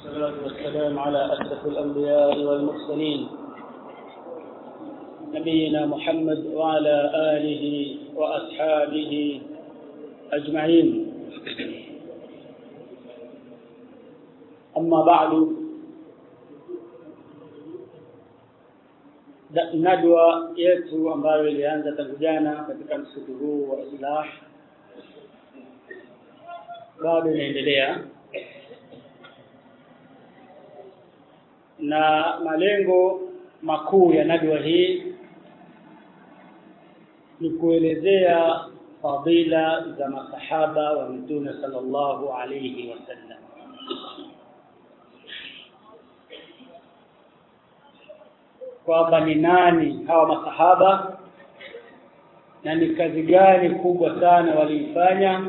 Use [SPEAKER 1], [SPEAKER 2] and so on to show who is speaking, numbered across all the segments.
[SPEAKER 1] والصلاة والسلام على أشرف الأنبياء والمرسلين نبينا محمد وعلى آله وأصحابه أجمعين أما بعد nadwa yetu ambayo ilianza tangu jana katika msitu huu wa islah bado inaendelea na malengo makuu ya nadwa hii ni kuelezea fadila za masahaba wa mtume sallallahu alayhi wasallam kwamba ni nani hawa masahaba na ni kazi gani kubwa sana waliifanya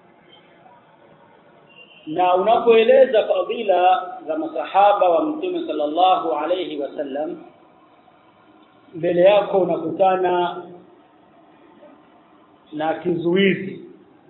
[SPEAKER 1] na unapoeleza fadhila za masahaba wa mtume sallallahu alayhi wasallam mbele yako unakutana na kizuizi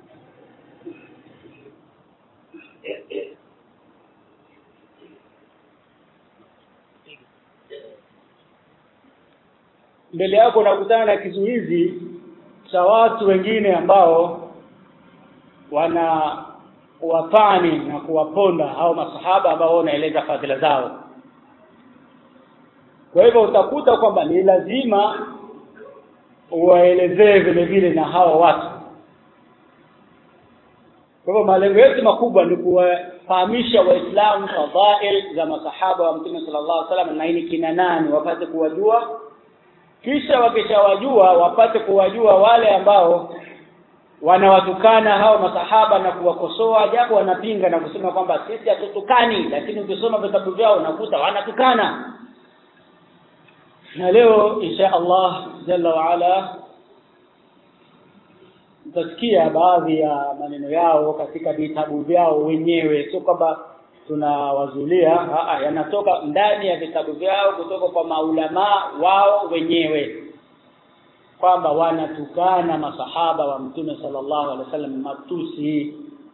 [SPEAKER 1] mbele yako unakutana na kizuizi cha watu wengine ambao wana wafani na kuwaponda hao masahaba ambao wanaeleza fadhila zao kwa hivyo utakuta kwamba ni lazima uwaelezee vile vile na hao watu kwa hivyo malengo yetu makubwa ni kuwafahamisha waislamu fadhail za masahaba wa mtume sallallahu alaihi wasallam na ini kina nani wapate kuwajua kisha wakishawajua wapate kuwajua wale ambao wanawatukana hao masahaba na kuwakosoa japo wanapinga na kusema kwamba sisi hatutukani lakini ukisoma vitabu vyao unakuta wanatukana na leo insha Allah jalla wa ala utasikia baadhi ya maneno yao katika vitabu vyao wenyewe sio kwamba tunawazulia yanatoka ndani ya vitabu vyao kutoka kwa maulama wao wenyewe kwamba wanatukana masahaba wa mtume sallallahu alaihi wasallam matusi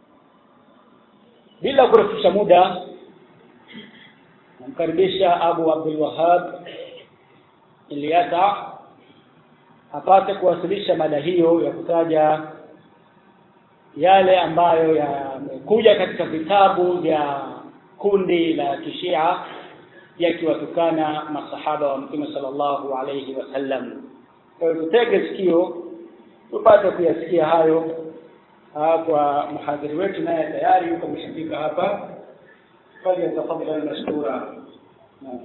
[SPEAKER 1] bila kurefusha muda namkaribisha Abu Abdul Wahhab Ilyasa apate kuwasilisha mada hiyo ya kutaja yale ambayo yamekuja katika vitabu vya kundi la kishia yakiwatukana masahaba wa mtume sallallahu alayhi wasallam kwa hiyo tutege sikio tupate kuyasikia hayo kwa mhadhiri wetu naye tayari yuko mshafika hapa falyatafadhal mashkura naam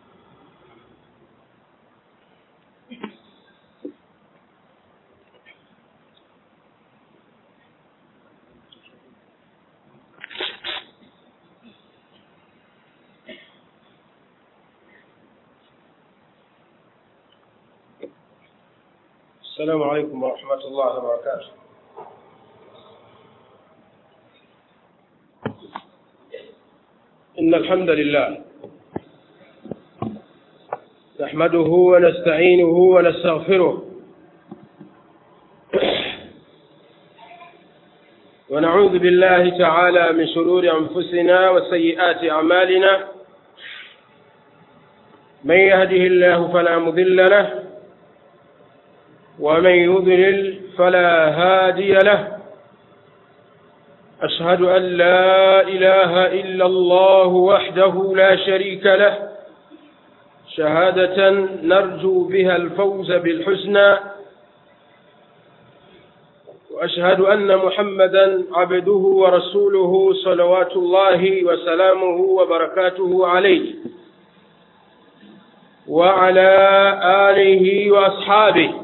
[SPEAKER 2] السلام عليكم ورحمة الله وبركاته إن الحمد لله نحمده ونستعينه ونستغفره ونعوذ بالله تعالى من شرور أنفسنا وسيئات أعمالنا من يهده الله فلا مضل له ومن يضلل فلا هادي له أشهد أن لا إله إلا الله وحده لا شريك له شهادة نرجو بها الفوز بالحسنى وأشهد أن محمدا عبده ورسوله صلوات الله وسلامه وبركاته عليه وعلى آله وأصحابه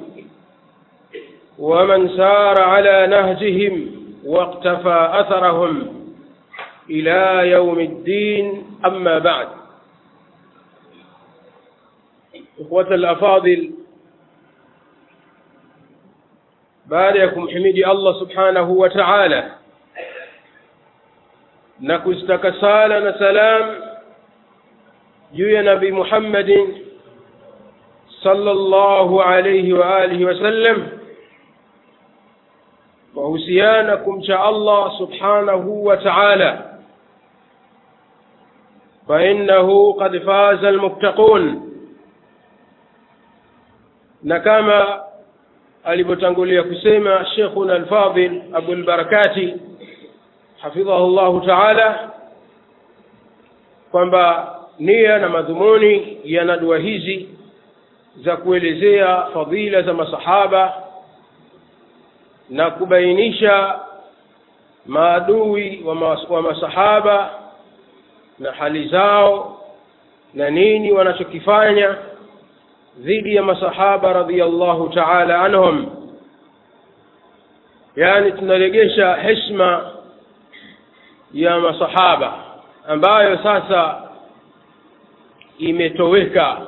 [SPEAKER 2] ومن سار على نهجهم واقتفى أثرهم إلى يوم الدين أما بعد إخوة الأفاضل باركم حميدي الله سبحانه وتعالى نكستك سالنا سلام جوي نبي محمد صلى الله عليه وآله وسلم wahusiana kumcha Allah subhanahu wa ta'ala فإنه قد فاز المتقون na kama alivyotangulia kusema Sheikhuna Al-Fadhil Abu Al-Barakati hafidhahu llahu taala kwamba nia na madhumuni ya nadwa hizi za kuelezea fadhila za masahaba na kubainisha maadui wa, mas wa masahaba na hali zao na nini wanachokifanya dhidi ya masahaba radhiallahu taala anhum yani tunaregesha heshma ya masahaba ambayo sasa imetoweka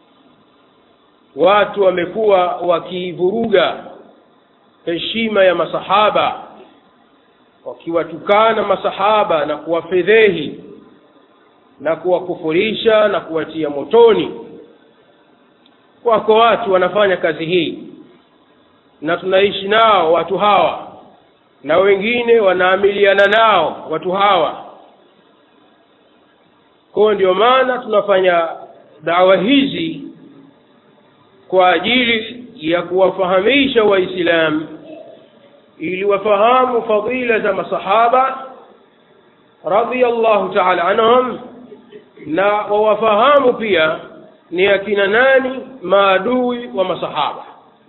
[SPEAKER 2] watu wamekuwa wakivuruga heshima ya masahaba wakiwatukana masahaba na kuwafedhehi na kuwakufurisha na kuwatia motoni wako watu wanafanya kazi hii na tunaishi nao watu hawa na wengine wanaamiliana nao watu hawa kwayo ndio maana tunafanya dawa hizi kwa ajili ya kuwafahamisha waislamu ili wafahamu fadila za masahaba radhiallahu taala anhum na wawafahamu pia ni akina nani maadui wa masahaba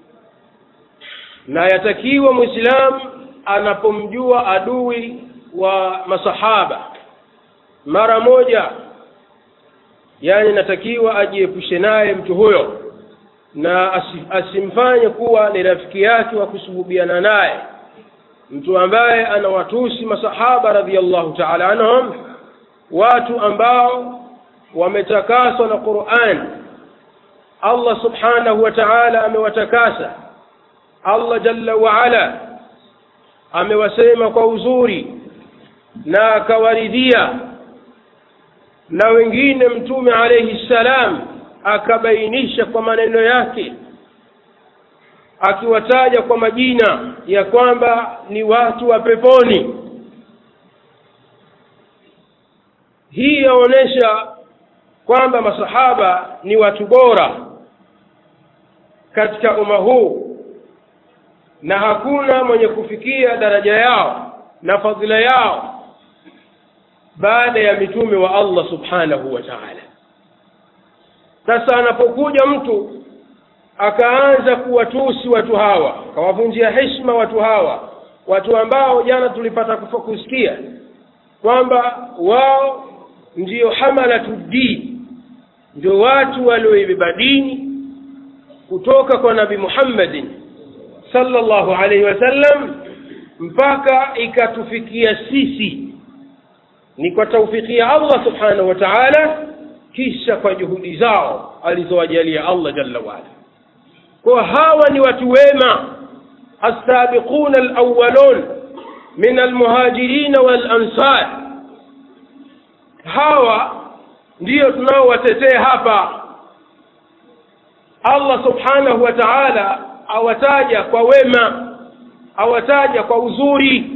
[SPEAKER 2] na yatakiwa mwislamu anapomjua adui wa masahaba mara moja yani natakiwa ajiepushe naye mtu huyo na asimfanye kuwa ni rafiki yake wa kusuhubiana naye mtu ambaye anawatusi masahaba radhiallahu taala anhum watu ambao wametakaswa na Qur'an Allah subhanahu wa ta'ala amewatakasa Allah jalla wa ala amewasema kwa uzuri na akawaridhia na wengine mtume alayhi salam akabainisha kwa maneno yake akiwataja kwa majina ya kwamba ni watu wa peponi hii yaonyesha kwamba masahaba ni watu bora katika umma huu na hakuna mwenye kufikia daraja yao na fadhila yao baada ya mitume wa Allah subhanahu wa ta'ala sasa anapokuja mtu akaanza kuwatusi watu hawa akawavunjia heshima watu hawa watu ambao jana tulipata kusikia kwamba wao ndiyo hamalatu din ndio watu walioibeba dini kutoka kwa nabi muhammadin sallallahu alaihi wasallam mpaka ikatufikia sisi ni kwa taufiki ya allah subhanahu wa taala kisha kwa juhudi zao alizowajalia allah jalla waala kwa hawa ni watu wema السابقون الأولون من المهاجرين والأنصار hawa ndiyo tunaowatetea hapa allah subhanahu wa taala awataja kwa wema awataja kwa uzuri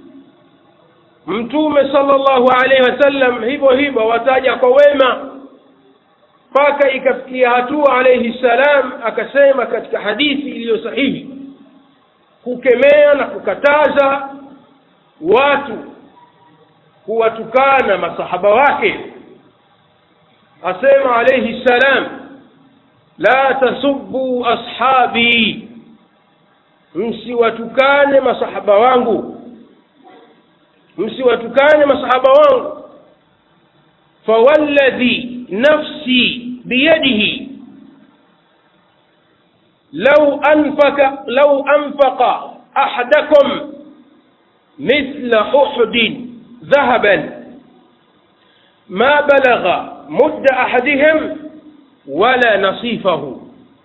[SPEAKER 2] mtume sallallahu alaihi wasallam hivyo hivyo awataja kwa wema mpaka ikafikia hatua alaihi salam akasema katika hadithi iliyo sahihi kukemea na kukataza watu kuwatukana masahaba wake asema alayhi salam la tasubbu ashabi msiwatukane masahaba wangu msiwatukane masahaba wangu fawalladhi nafsi biyadihi لو أنفق لو أنفق أحدكم مثل أحد ذهبا ما بلغ مد أحدهم ولا نصيفه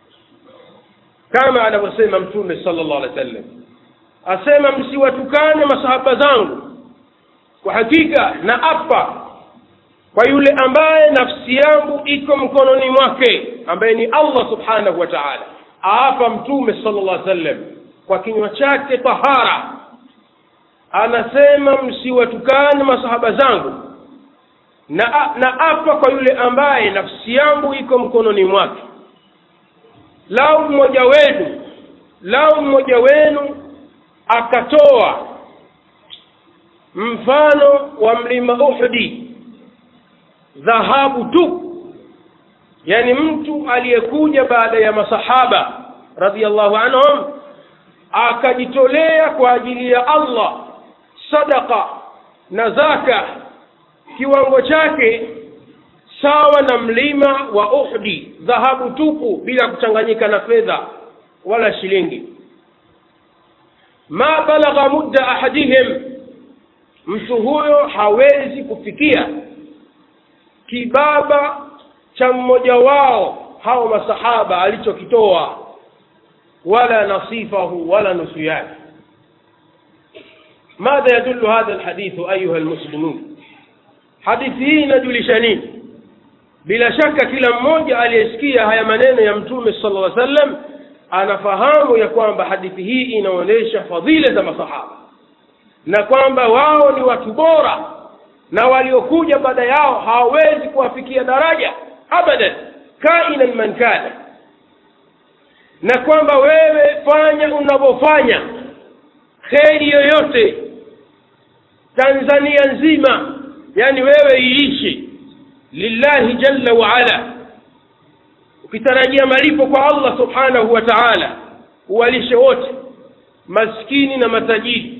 [SPEAKER 2] كما anavyosema mtume sallallahu alaihi wasallam asema msiwatukane masahaba zangu kwa hakika na apa kwa yule ambaye nafsi yangu iko mkononi mwake ambaye ni allah subhanahu wa taala aapa mtume sallallahu alaihi wasallam kwa kinywa chake tahara anasema msiwatukane masahaba zangu na, na apa kwa yule ambaye nafsi yangu iko mkononi mwake lau mmoja wenu lau mmoja wenu akatoa mfano wa mlima uhdi dhahabu tu yani mtu aliyekuja baada ya masahaba radhiallahu anhum akajitolea kwa ajili ya allah sadaka na zaka kiwango chake sawa na mlima wa uhdi dhahabu tupu bila kuchanganyika na fedha wala shilingi ma balagha mudda ahadihim mtu huyo hawezi kufikia kibaba cha mmoja wao hao masahaba alichokitoa wala nasifahu wala nusu yake madha yadullu hadha alhadithu ayuha almuslimun hadithi hii inajulisha nini bila shaka kila mmoja aliyesikia haya maneno ya mtume sala lla sallam anafahamu ya kwamba hadithi hii inaonyesha fadhila za masahaba na kwamba wao ni watu bora na waliokuja baada yao hawawezi kuwafikia daraja abadan kainan man kana na kwamba wewe fanya unavyofanya kheri yoyote tanzania nzima yani wewe iishi lillahi jalla waala ukitarajia malipo kwa allah subhanahu wa taala uwalishe wote maskini na matajiri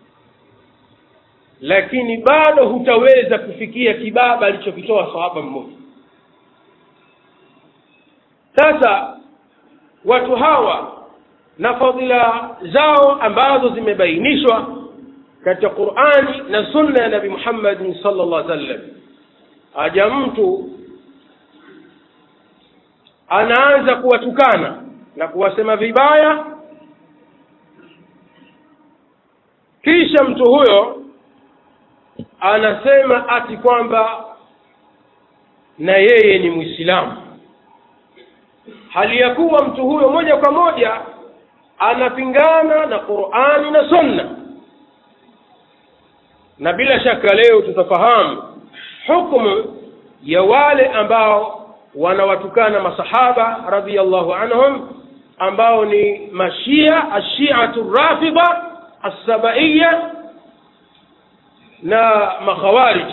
[SPEAKER 2] lakini bado hutaweza kufikia kibaba alichokitoa sahaba mmoja sasa watu hawa na fadhila zao ambazo zimebainishwa katika qurani na sunna ya nabi muhammadin sala llah sallam aja mtu anaanza kuwatukana na kuwasema vibaya kisha mtu huyo anasema ati kwamba na yeye ni mwislamu hali ya kuwa mtu huyo moja kwa moja anapingana na qurani na sunna na bila shaka leo tutafahamu hukmu ya wale ambao wanawatukana masahaba radiallahu anhum ambao ni mashia ashiatu rafida assabaiya na makhawarij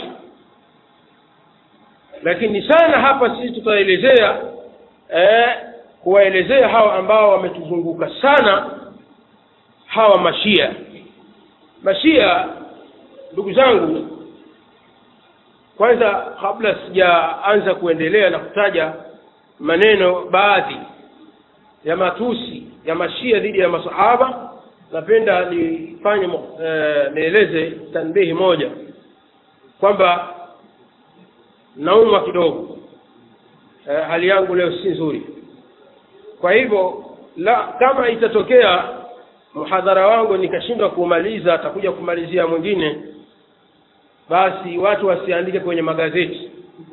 [SPEAKER 2] lakini sana hapa sisi tutaelezea eh, kuwaelezea hawa ambao wametuzunguka sana hawa mashia mashia ndugu zangu kwanza kabla sijaanza kuendelea na kutaja maneno baadhi ya matusi ya mashia dhidi ya masahaba napenda nifanye eh, nieleze tanbihi moja kwamba naumwa kidogo eh, hali yangu leo si nzuri kwa hivyo la kama itatokea mhadhara wangu nikashindwa kumaliza atakuja kumalizia mwingine basi watu wasiandike kwenye magazeti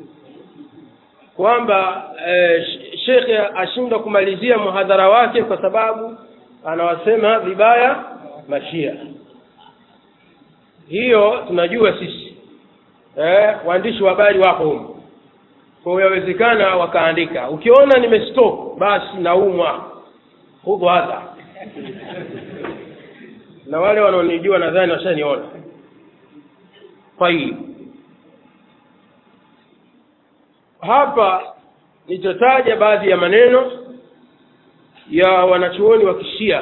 [SPEAKER 2] kwamba eh, shekhe ashindwa kumalizia mhadhara wake kwa sababu anawasema vibaya mashia hiyo tunajua sisi eh, waandishi wa habari wako humo kwa yawezekana wakaandika ukiona nimestop basi naumwa hudhu hadha na wale wanaonijua nadhani washaniona tayib hapa nitataja baadhi ya maneno ya wanachuoni wa kishia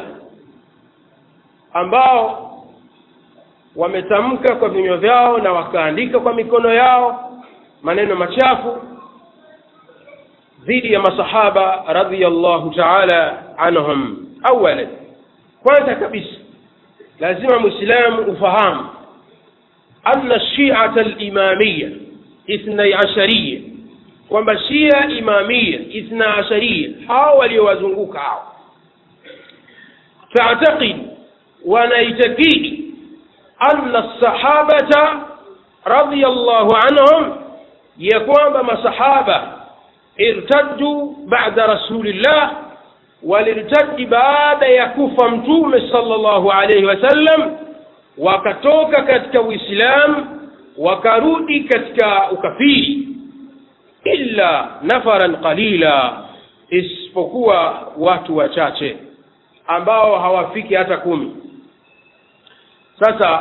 [SPEAKER 2] ambao wametamka kwa vinywa vyao na wakaandika kwa mikono yao maneno machafu dhidi ya masahaba radhiallahu taala anhum awalan kwanza kabisa lazima mwislamu ufahamu anna shiata limamiya ithnai ashariya kwamba shia imamia ithna asharia hao waliowazunguka hao تعتقد wanaitakidi anna الصحابة رضي الله عنهم ya kwamba masahaba irtaddu ba'da rasulillah walirtaddi baada ya kufa mtume sallallahu alayhi wasallam wakatoka katika uislamu wakarudi katika ukafiri illa nafaran qalila isipokuwa watu wachache ambao hawafiki hata kumi sasa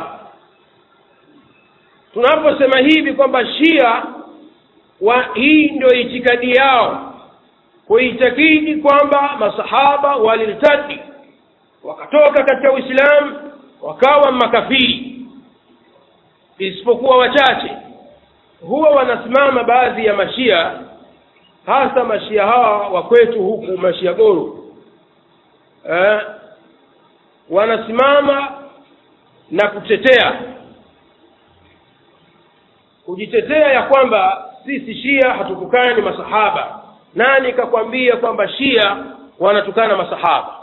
[SPEAKER 2] tunaposema hivi kwamba shia wa hii ndio itikadi yao kuitakidi kwamba masahaba walirtadi wakatoka katika uislamu wakawa makafiri isipokuwa wachache huwa wanasimama baadhi ya mashia hasa mashia hawa wa kwetu huku mashia goro eh, wanasimama na kutetea kujitetea ya kwamba sisi shia hatutukani masahaba nani kakwambia kwamba shia wanatukana masahaba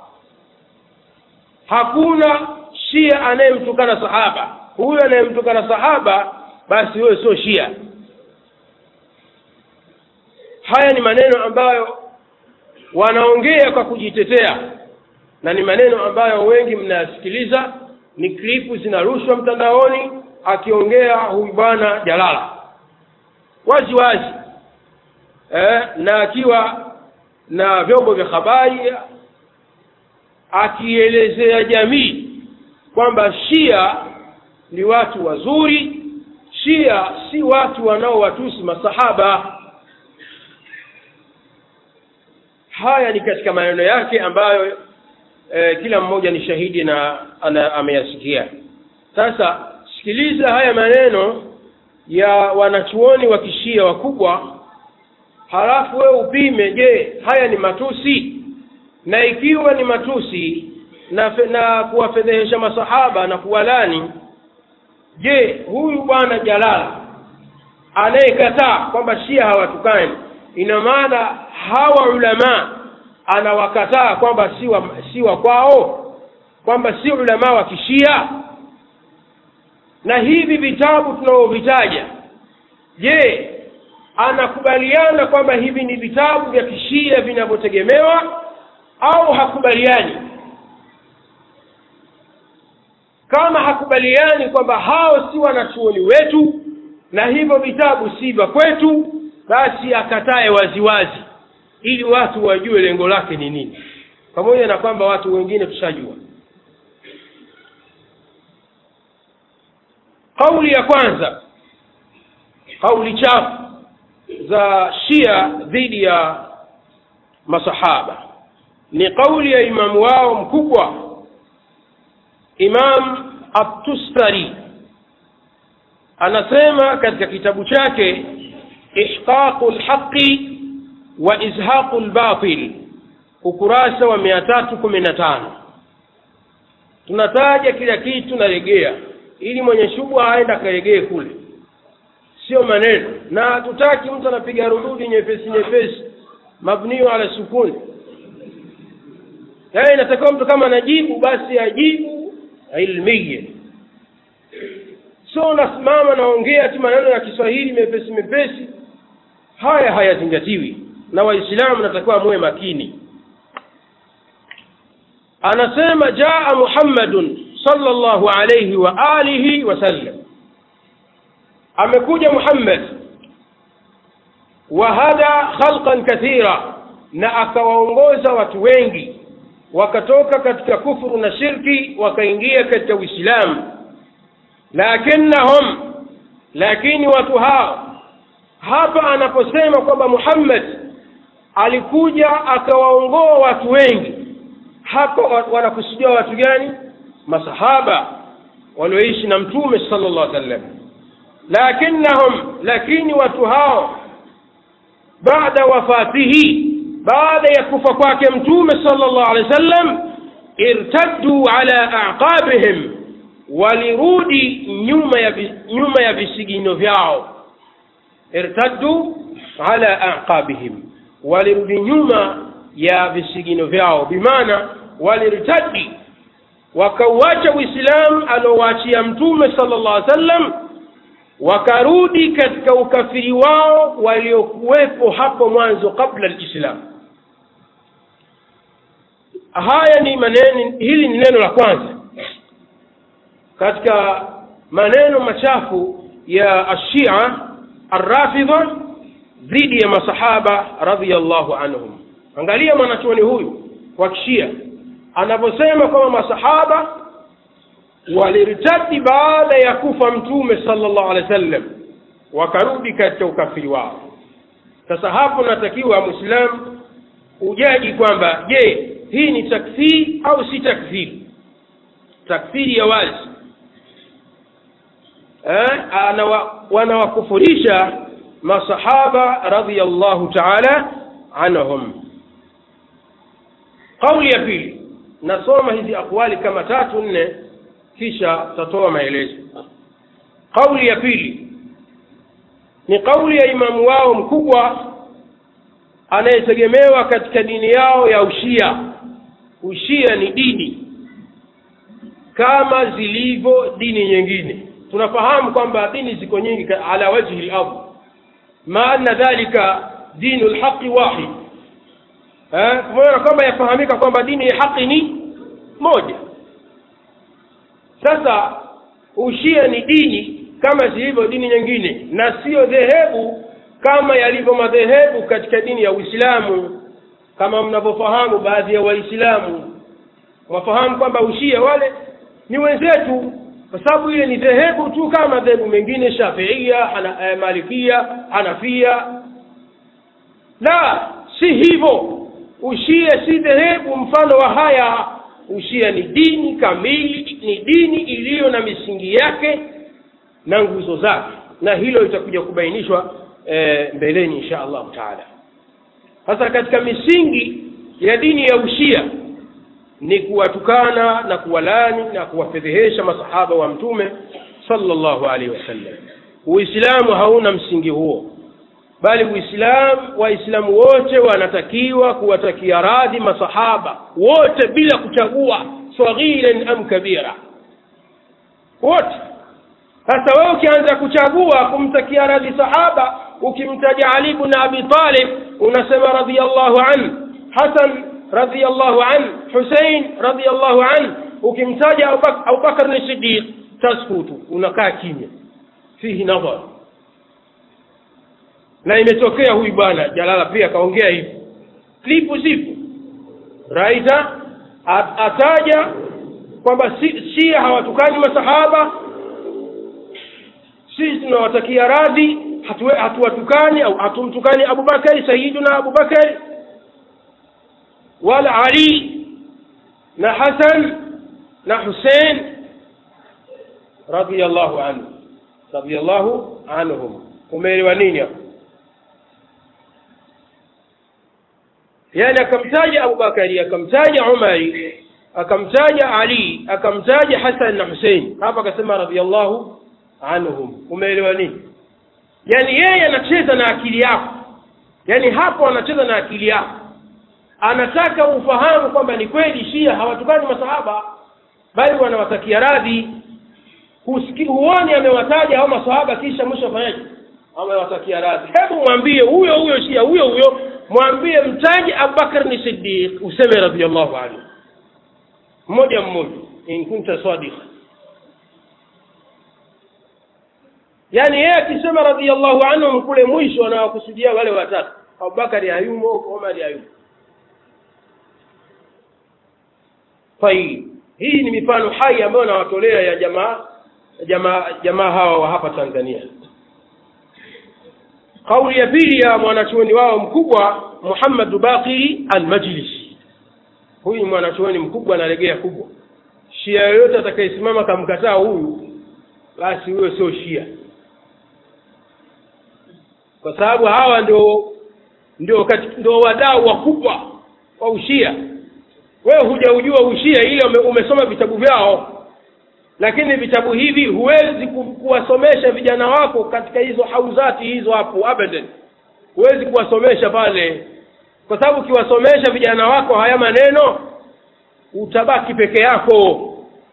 [SPEAKER 2] hakuna shia anayemtukana sahaba huyo anayemtukana sahaba basi huyo sio shia haya ni maneno ambayo wanaongea kwa kujitetea na ni maneno ambayo wengi mnayasikiliza ni klipu zinarushwa mtandaoni akiongea huyu bwana jalala wazi wazi eh, na akiwa na vyombo vya habari akielezea jamii kwamba shia ni watu wazuri shia si watu wanaowatusi masahaba haya ni katika maneno yake ambayo e, kila mmoja ni shahidi na ana, ameyasikia sasa sikiliza haya maneno ya wanachuoni wa kishia wakubwa halafu wewe upime je haya ni matusi na ikiwa ni matusi na, fe, na kuwafedhehesha masahaba na kuwalani je huyu bwana jalala anayekataa kwamba shia hawatukani ina maana hawa ulamaa anawakataa kwamba si wa, si wa kwao kwamba si ulamaa wa kishia na hivi vitabu tunavyovitaja je anakubaliana kwamba hivi ni vitabu vya kishia vinavyotegemewa au hakubaliani kama hakubaliani kwamba hao si wanachuoni wetu na hivyo vitabu si vya kwetu basi akatae waziwazi ili watu wajue lengo lake ni nini pamoja na kwamba watu wengine tushajua kauli ya kwanza kauli chafu za shia dhidi ya masahaba ni kauli ya imamu wao mkubwa imam atustari anasema katika kitabu chake ihqaqu lhaqi wa izhaqu lbatil ukurasa wa mia tatu kumi na tano tunataja kila kitu naregea ili mwenye shubha aenda akaregee kule sio maneno na hatutaki mtu anapiga rududi nyepesi nyepesi mabniu ala sukuni yaani inatakiwa mtu kama anajibu basi ajibu ilmiye sio unasimama naongea tu maneno ya kiswahili mepesi mepesi haya hayazingatiwi na waislamu natakiwa muwe makini anasema jaa muhammadun sallallahu alayhi wa alihi wasallam amekuja muhammad wahada khalqan kathira na akawaongoza watu wengi wakatoka katika kufuru na shirki wakaingia katika uislamu lakinnahum lakini watu hao hapa anaposema kwamba muhammad alikuja akawaongoa watu wengi hapa wanakusudia watu gani masahaba walioishi na mtume sallallahu alaihi wasallam lakinnahum lakini watu hao baada wafatihi baada ya kufa kwake mtume sallallahu alaihi wasallam irtaddu ala aqabihim walirudi nyuma ya nyuma ya visigino vyao irtaddu ala aqabihim walirudi nyuma ya visigino vyao bimaana walirtadi wakauacha uislamu aliowaachia mtume sallallahu alaihi wasallam wakarudi katika ukafiri wao waliokuwepo hapo mwanzo kabla alislam haya ni maneno hili ni neno la kwanza katika maneno machafu ya ashia arrafidha dhidi ya masahaba radhiallahu anhum angalia mwanachuoni huyu wa kishia anavyosema kwamba masahaba walirtadi baada ya kufa mtume sallallahu alaihi wasallam wakarudi katika ukafiri wao sasa hapo natakiwa mwislamu ujaji kwamba je hii ni takfiri au si takfiri takfiri ya wazi eh, anawa, wanawakufurisha masahaba radhiallahu taala anhum kauli ya pili nasoma hizi akwali kama tatu nne kisha tatoa maelezo kauli ya pili ni kauli ya imamu wao mkubwa anayetegemewa katika dini yao ya ushia ushia ni dini kama zilivyo dini nyingine tunafahamu kwamba dini ziko nyingi ala wajhi lardh ma anna dhalika dinu lhaqi wahid pamoja na kwamba yafahamika kwamba dini ya haki ni moja sasa ushia ni dini kama zilivyo dini nyingine na siyo dhehebu kama yalivyo madhehebu katika dini ya uislamu kama mnavyofahamu baadhi ya waislamu wafahamu kwamba ushia wale ni wenzetu kwa sababu ile ni dhehebu tu kama madhehebu mengine shafiia hana, eh, malikia hanafia la si hivyo ushia si dhehebu mfano wa haya ushia ni dini kamili ni dini iliyo na misingi yake na nguzo zake na hilo litakuja kubainishwa e, mbeleni insha allahu taala sasa katika misingi ya dini ya ushia ni kuwatukana na kuwalani na kuwafedhehesha masahaba wa mtume sallallahu alaihi wasallam uislamu hauna msingi huo bali uislamu waislamu wote wanatakiwa kuwatakia radhi masahaba wote bila kuchagua saghiran am kabira wote sasa wewe ukianza kuchagua kumtakia radhi sahaba ukimtaja ali bn abi talib unasema radiallahu an hasan radiallahu an husein radiallahu an ukimtaja abubakar ni sidiq taskutu unakaa kimya fihi nadhar na imetokea huyu bwana jalala pia akaongea hivi klipu zipo raita ataja kwamba si, shia hawatukani masahaba sisi tunawatakia radhi hatuwatukani au hatumtukani abubakari sayiduna abubakari wala ali na hasan na husein radiallahu anhu radiallahu anhum umeelewa nini hapo yani akamtaja abubakari akamtaja umari akamtaja ali akamtaja hasan na husein hapa akasema radiallahu anhum umeelewa nini yaani yeye anacheza na akili yako yaani hapo anacheza na akili yako anataka ufahamu kwamba ni kweli shia hawatukani masahaba bali wanawatakia radhi huoni amewataja hao masahaba kisha mwisho afanyaje amewatakia radhi hebu mwambie huyo huyo shia huyo huyo mwambie mtaje abubakar ni sidiq useme radiallahu anhu mmoja mmoja in kunta sadiqa yaani yeye akisema radiallahu anhum kule mwisho anawakusudia wale watatu abubakari hayumo omari hayumo tayib hii ni mifano hai ambayo nawatolea ya jamaa jamaa jamaa hawa wa hapa tanzania kauli ya pili ya mwanachuoni wao mkubwa muhammadu baqiri almajlisi huyu ni mwanachuoni mkubwa analegea kubwa shia yoyote atakayesimama kamkataa huyu basi huyo sio shia kwa sababu hawa ndio ndio ndio wadau wakubwa wa ushia wewe hujaujua ushia ile ume, umesoma vitabu vyao lakini vitabu hivi huwezi kuwasomesha vijana wako katika hizo hauzati hizo hapo abadan huwezi kuwasomesha pale kwa sababu ukiwasomesha vijana wako haya maneno utabaki peke yako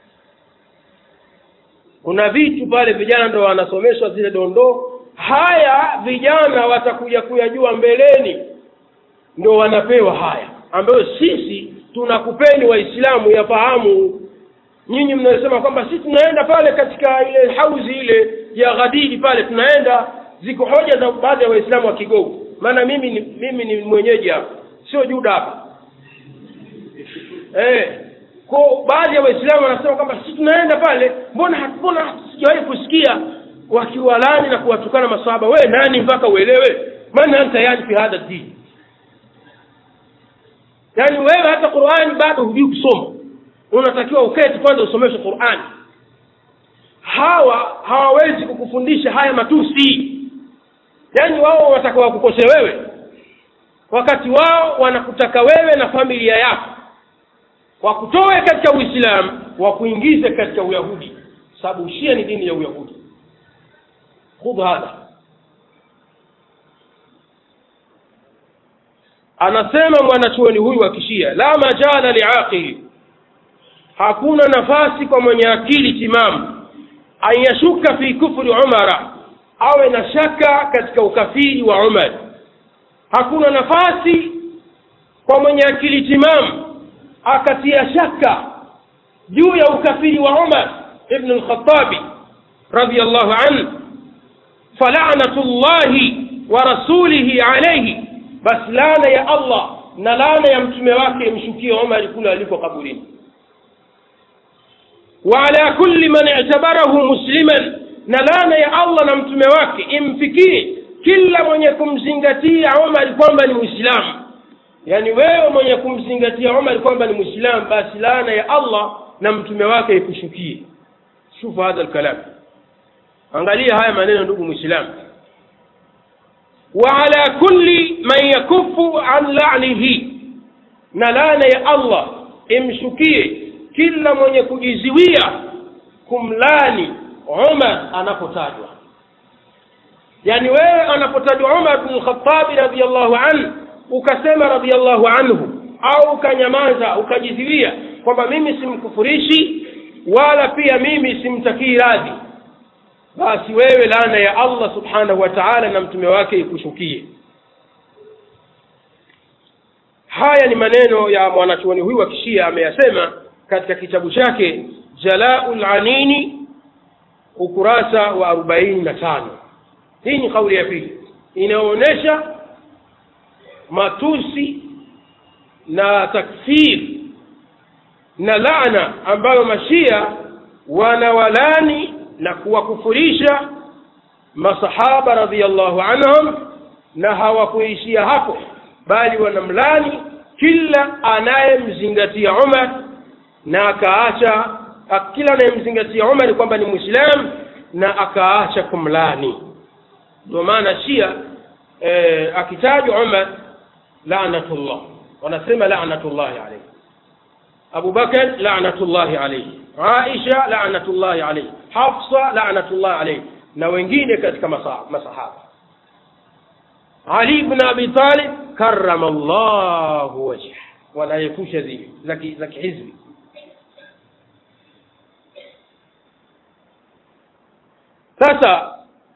[SPEAKER 2] kuna vitu pale vijana ndo wanasomeshwa zile dondoo haya vijana watakuja kuyajua mbeleni ndo wanapewa haya ambayo sisi tunakupeni waislamu yafahamu nyinyi mnasema kwamba sisi tunaenda pale katika ile hauzi ile ya ghadiri pale tunaenda ziko hoja za baadhi ya waislamu wa kigogo maana mimi ni, mimi ni mwenyeji hapa sio juda hapa eh kwa baadhi ya waislamu wanasema kwamba sisi tunaenda pale mbona mbona sijawahi kusikia wakiwalani na kuwatukana masahaba we nani mpaka uelewe maana anta yani fi hadha dini yaani wewe hata qurani bado hujui kusoma unatakiwa uketi kwanza usomeshwe qurani hawa hawawezi kukufundisha haya matusi yaani wao wataka wakukose wewe wakati wao wanakutaka wewe na familia yako wakutoe katika uislamu wakuingize katika uyahudi sababu ushia ni dini ya uyahudi khudh hadha anasema mwanachuoni huyu wa kishia la majala liaqili hakuna nafasi kwa mwenye akili timamu an yashuka fi kufri umara awe na shaka katika ukafiri wa umar hakuna nafasi kwa mwenye akili timamu akatia shaka juu ya ukafiri wa umar ibn lkhatabi radiallahu anhu falanatu llahi wa rasulihi alaihi basi laana ya allah na laana ya mtume wake imshukie umari kule aliko kaburini وعلى كل من اعتبره مسلما na laana ya allah na mtume wake imfikie kila mwenye kumzingatia umar kwamba ni mwislamu yaani wewe mwenye kumzingatia umar kwamba ni mwislamu basi laana ya allah na mtume wake ikushukie shufu hadha lkalam angalia haya maneno ndugu mwislamu waala kulli man yakufu an lanihi na laana ya allah imshukie kila mwenye kujiziwia kumlani umar anapotajwa yaani wewe anapotajwa umar bnu lkhatabi radiallahu anhu ukasema radiallahu anhu au ukanyamaza ukajiziwia kwamba mimi simkufurishi wala pia mimi simtakii radhi basi wewe laana ya allah subhanahu wa taala na mtume wake ikushukie haya ni maneno ya mwanachuoni huyu wa kishia ameyasema katika kitabu chake jalau lanini ukurasa wa arobaini na tano hii ni kauli ya pili inaonyesha matusi na takfir na laana ambayo mashia wanawalani na kuwakufurisha masahaba radiallahu anhum na hawakuishia hapo bali wanamlani kila anayemzingatia umar na akaacha kila anayemzingatia umar kwamba ni mwislamu na akaacha kumlani ndio maana shia e, akitajwa umar lanatullah wanasema lanatullahi alaihi abu bakar lanatullahi alaihi aisha lanatullahi alaihi hafsa lanatullahi alaihi na wengine katika masahaba ali bn abi talib karama llahu wajhah wanayepusha zile za kihizbi sasa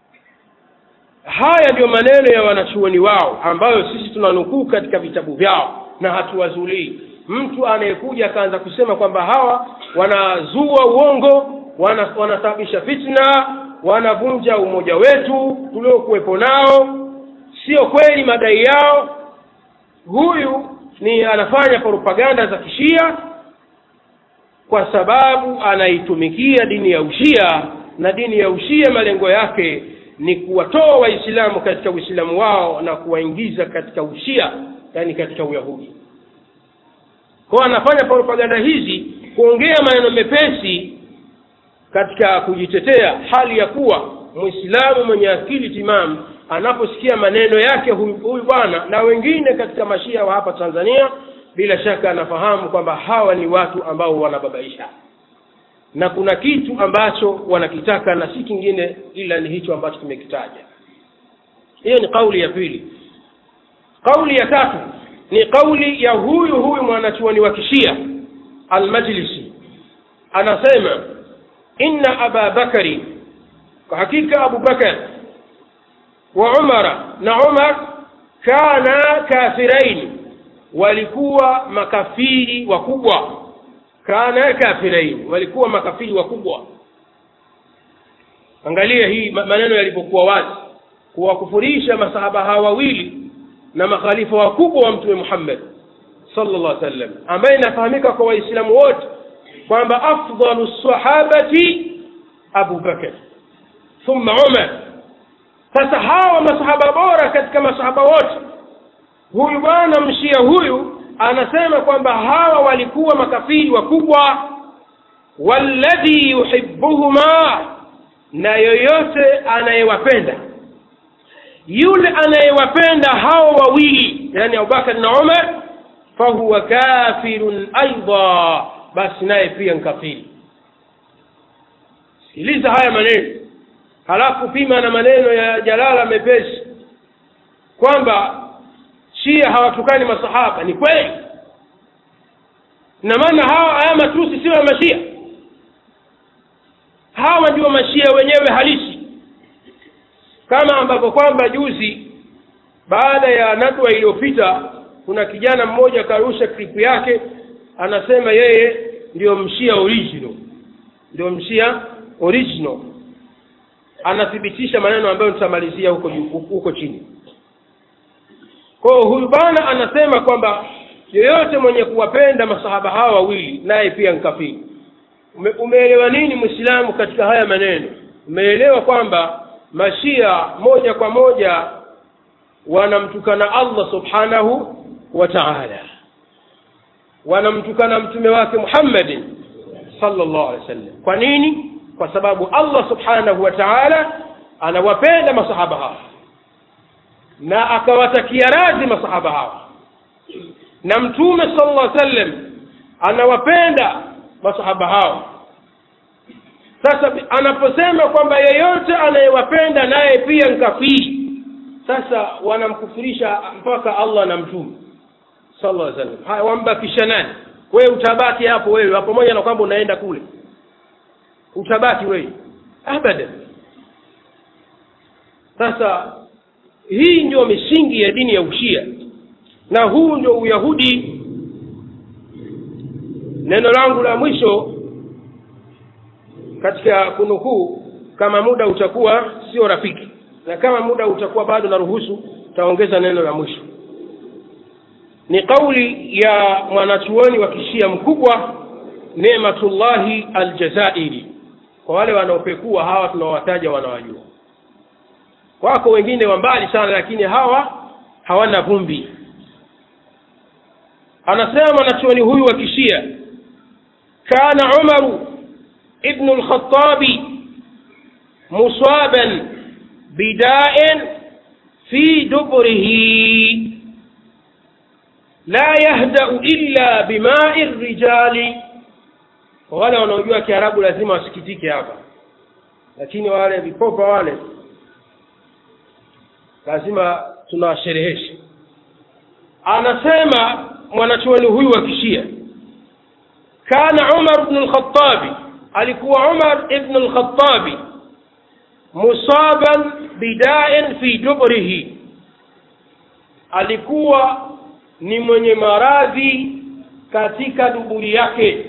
[SPEAKER 2] haya ndiyo maneno ya wanachuoni wao ambayo sisi tunanukuu katika vitabu vyao na hatuwazulii mtu anayekuja akaanza kusema kwamba hawa wanazua uongo wana, wanasababisha fitna wanavunja umoja wetu tuliokuwepo nao sio kweli madai yao huyu ni anafanya propaganda za kishia kwa sababu anaitumikia dini ya ushia na dini ya ushia malengo yake ni kuwatoa waislamu katika uislamu wao na kuwaingiza katika ushia yani katika uyahudi kwao anafanya propaganda hizi kuongea maneno mepesi katika kujitetea hali ya kuwa mwislamu mwenye akili timamu anaposikia maneno yake huyu huyu bwana na wengine katika mashia wa hapa tanzania bila shaka anafahamu kwamba hawa ni watu ambao wanababaisha na kuna kitu ambacho wanakitaka na si kingine ila ni hicho ambacho tumekitaja hiyo ni kauli ya pili kauli ya tatu ni kauli ya huyu huyu mwanachuoni wa kishia almajlisi anasema inna aba bakari kwa hakika abu bakar wa umara na umar kana kafiraini walikuwa makafiri wakubwa kana kafiraini walikuwa makafiri wakubwa angalia hii ma- maneno yalipokuwa wazi kuwakufurisha masahaba hawa wawili na makhalifa wakubwa wa mtume muhammad sallallahu alaihi wasallam ambaye inafahamika kwa waislamu wote kwamba afdalu sahabati abu bakar thumma umar sasa hawa masahaba bora katika masahaba wote huyu bwana mshia huyu anasema kwamba hawa walikuwa makafiri wakubwa walladhi yuhibbuhuma na yoyote anayewapenda yule anayewapenda hao wawili yani abubakar na umar fahuwa kafirun aidha basi naye pia nkafiri sikiliza haya maneno halafu pima na maneno ya jalala mepesi kwamba shia hawatukani masahaba ni kweli na maana hawa haya matusi sio ya mashia hawa ndio mashia wenyewe halisi kama ambavyo kwamba juzi baada ya nadwa iliyopita kuna kijana mmoja karusha klipu yake anasema yeye ndio mshia original ndio mshia original anathibitisha maneno ambayo nitamalizia huko juu- huko chini kwa hiyo huyu bwana anasema kwamba yeyote mwenye kuwapenda masahaba hawa wawili naye pia nkafiri Ume, umeelewa nini mwislamu katika haya maneno umeelewa kwamba mashia moja kwa moja wanamtukana allah subhanahu wa taala wanamtukana mtume wake muhammadin sallallahu alaihi wasallam kwa nini kwa sababu allah subhanahu wa taala anawapenda masahaba hawa na akawatakia radhi masahaba hawa na mtume sallallahu alaihi wasallam anawapenda masahaba hawa sasa anaposema kwamba yeyote anayewapenda naye pia nkafiri sasa wanamkufirisha mpaka allah na mtume sallallahu alaihi wasallam haya wambakisha nani wewe utabaki hapo wewe pamoja na kwamba unaenda kule utabaki wewe abadan sasa hii ndio misingi ya dini ya ushia na huu ndio uyahudi neno langu la mwisho katika kunukuu kama muda utakuwa sio rafiki na kama muda utakuwa bado naruhusu taongeza neno la mwisho ni kauli ya mwanachuoni wa kishia mkubwa nematullahi aljazairi kwa wale wanaopekua hawa tunawataja wanawajua wako wengine wa mbali sana lakini hawa hawana vumbi anasema mwanachuoni huyu wa kishia kana umaru ibnu lkhatabi musaban bidain fi duburihi la yahdau illa bimai rijali kwa wale wanaojua kiarabu lazima wasikitike hapa lakini wale vipopa wale lazima tunawasherehesha anasema mwanachuoni huyu wa kishia kana umar bnu lkhatabi alikuwa umar ibnu lkhatabi musaban bidain fi duburihi alikuwa ni mwenye maradhi katika duburi yake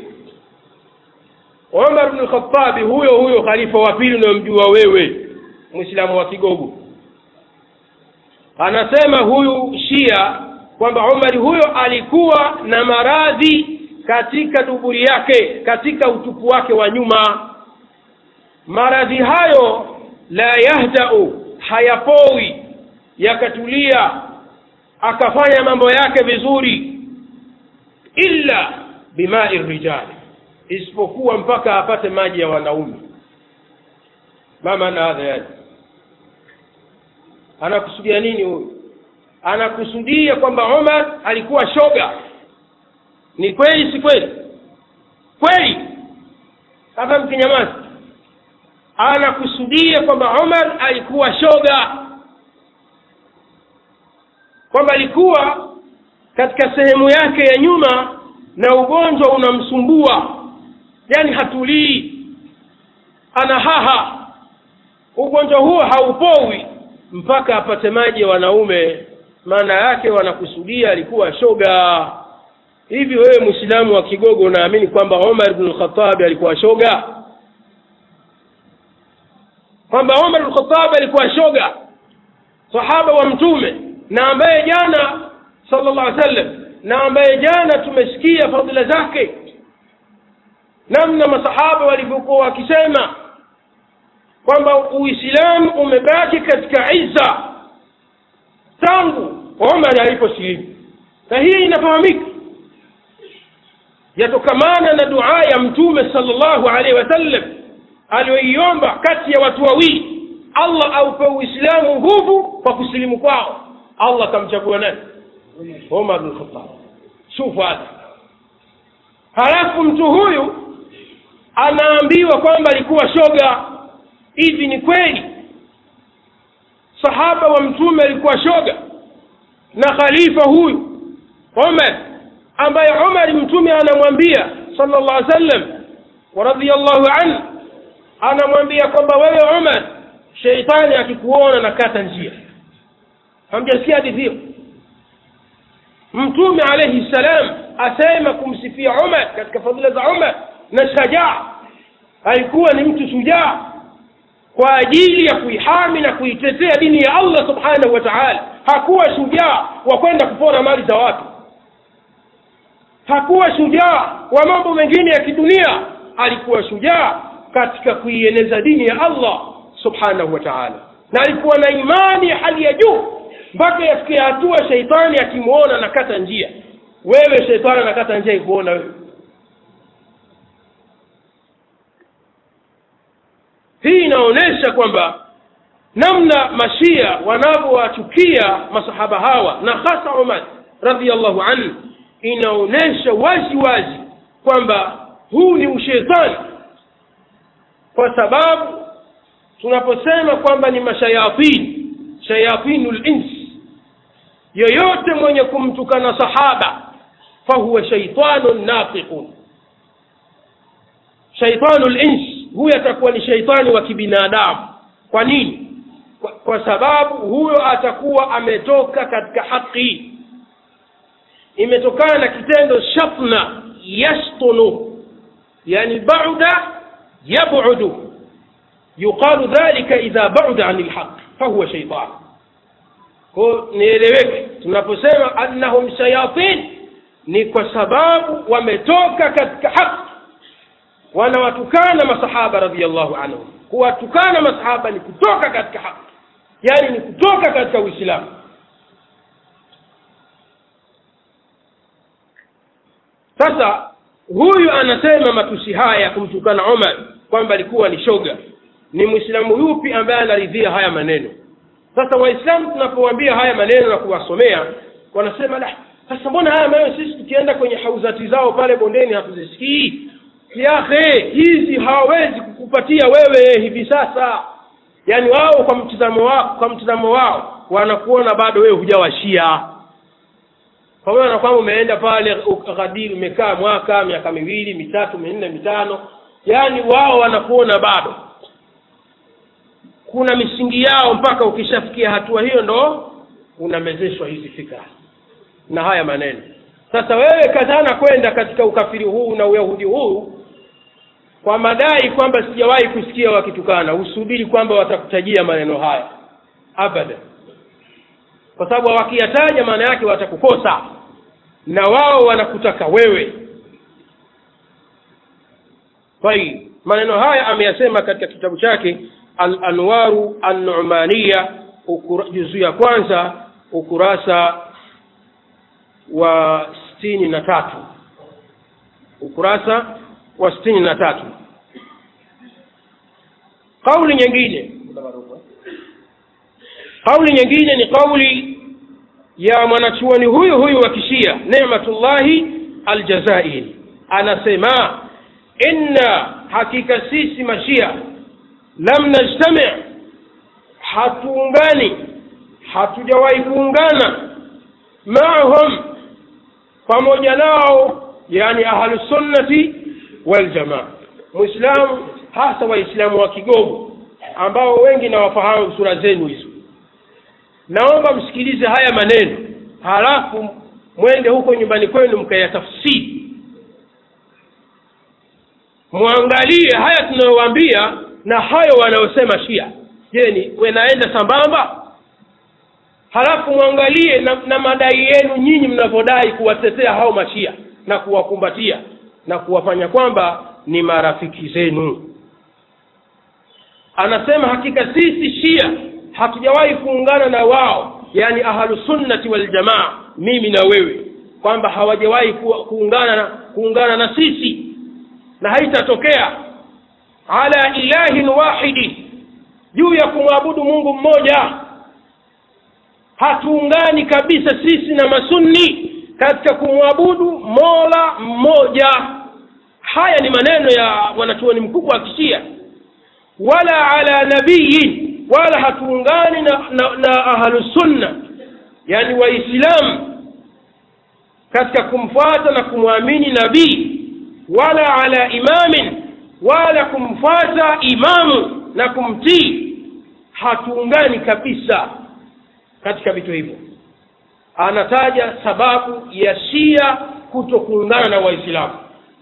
[SPEAKER 2] umar bnu lkhatabi huyo huyo khalifa wa pili unayomjua wewe mwislamu wa kigogo anasema huyu shia kwamba umari huyo alikuwa na maradhi katika duburi yake katika utupu wake wa nyuma maradhi hayo la yahdau hayapowi yakatulia akafanya mambo yake vizuri illa bimai rijali isipokuwa mpaka apate maji ya wanaume ma maana hadha yani anakusudia nini huyu anakusudia kwamba umar alikuwa shoga ni kweli si kweli kweli hapa mkinyamaza anakusudia kwamba umar alikuwa shoga kwamba alikuwa katika sehemu yake ya nyuma na ugonjwa unamsumbua yani hatulii ana haha ugonjwa huo haupowi mpaka apate maji ya wanaume maana yake wanakusudia alikuwa shoga hivi wewe mwislamu wa kigogo unaamini kwamba umar bnu lkhatabi alikuwa shoga kwamba umar lkhatab alikuwa shoga sahaba wa mtume na ambaye jana sallallahu alaihi wasallam na ambaye jana tumesikia fadhila zake namna masahaba walivyokuwa wakisema kwamba uislamu umebaki katika izza tangu omar aliposilimu na hii inafahamika yatokamana na dua ya mtume sallallahu alaihi wasallam aliyoiomba kati ya watu wawili allah aupe uislamu nguvu kwa kusilimu kwao allah akamchagua nani omar bn khatab shufu hata halafu mtu huyu anaambiwa kwamba alikuwa shoga hivi ni kweli sahaba wa mtume alikuwa shoga na khalifa huyu umar ambaye umar mtume anamwambia sala llah alih sallam waradhiallahu anhu anamwambia kwamba wewe umar sheitani akikuona na kata njia hamjasikia hadithi hiyo mtume alaihi ssalam asema kumsifia umar katika fadhila za umar na shajaa alikuwa ni mtu shujaa kwa ajili ya kuihami na kuitetea dini ya allah subhanahu wa taala hakuwa shujaa wa kwenda kupora mali za watu hakuwa shujaa wa mambo mengine ya kidunia alikuwa shujaa katika kuieneza dini ya allah subhanahu wa taala na alikuwa na imani ya hali ya juu mpaka yafikia hatua sheitani akimwona nakata njia wewe sheitani anakata njia ikuona wewe hii inaonyesha kwamba namna mashia wanavyowachukia masahaba hawa na hasa umar radiallahu anhu inaonyesha wazi wazi kwamba huu ni ushetani kwa sababu tunaposema kwamba ni mashayatini shayatinu lins yoyote mwenye kumtukana sahaba fahuwa shaitanun nafiqun shaitanu lins huyo atakuwa ni shaitani wa kibinadamu kwa nini kwa, kwa sababu huyo atakuwa ametoka katika haki imetokana na kitendo shafna yastunu yani bauda yabudu yuqalu dhalika idha bauda ani lhaq fahuwa shaitan ko nieleweke tunaposema annahum shayatin ni kwa sababu wametoka katika haki wanawatukana masahaba radiallahu anhum kuwatukana masahaba ni kutoka katika haki yaani ni kutoka katika uislamu sasa huyu anasema matusi haya ya kumtukana umar kwamba alikuwa ni shoga ni mwislamu yupi ambaye anaridhia haya maneno sasa waislamu tunapowaambia haya maneno na kuwasomea wanasema la sasa mbona haya maneno sisi tukienda kwenye hauzati zao pale bondeni hatuzisikii yahe hizi hawawezi kukupatia wewe hivi sasa yaani wao kwa mtizamo wao kwa mtizamo wao wanakuona bado wewe hujawashia pamoja na kwamba umeenda pale ukadiri umekaa mwaka miaka miwili mitatu minne mitano yaani wao wanakuona bado kuna misingi yao mpaka ukishafikia hatua hiyo ndo unamezeshwa hizi fikra na haya maneno sasa wewe kazana kwenda katika ukafiri huu na uyahudi huu kwa madai kwamba sijawahi kusikia wakitukana usubiri kwamba watakutajia maneno haya abadan kwa sababu wakiyataja maana yake watakukosa na wao wanakutaka wewe tayib maneno haya ameyasema katika kitabu chake al anwaru annumaniya juzu ya kwanza ukurasa wa sitini na tatu ukurasa wa sitini na tatu kauli nyingine kauli nyingine ni kauli ya mwanachuoni huyu huyu wa kishia nematullahi aljazairi anasema inna hakika sisi mashia lam najtami hatuungani hatujawahi kuungana maahum pamoja nao yani ahlusunnati waljamaa mwislamu hasa waislamu wa kigogo ambao wengi nawafahamu sura zenu hizo naomba msikilize haya maneno halafu mwende huko nyumbani kwenu mkayatafsiri mwangalie haya tunayowaambia na hayo wanayosema shia je ni wenaenda sambamba halafu mwangalie na, na madai yenu nyinyi mnavyodai kuwatetea hao mashia na kuwakumbatia na kuwafanya kwamba ni marafiki zenu anasema hakika sisi shia hatujawahi kuungana na wao yani ahlusunnati waljamaa mimi na wewe kwamba hawajawahi ku- kuungana na, kuungana na sisi na haitatokea ala ilahin wahidi juu ya kumwabudu mungu mmoja hatuungani kabisa sisi na masunni katika kumwabudu mola mmoja haya ni maneno ya wanachuoni mkubwa wa kishia wala ala nabiyin wala hatuungani na, na, na ahlusunna yani waislamu katika kumfuata na kumwamini nabii wala ala imamin wala kumfuata imamu na kumtii hatuungani kabisa katika vitu hivyo anataja sababu ya shia kuto kuungana na waislamu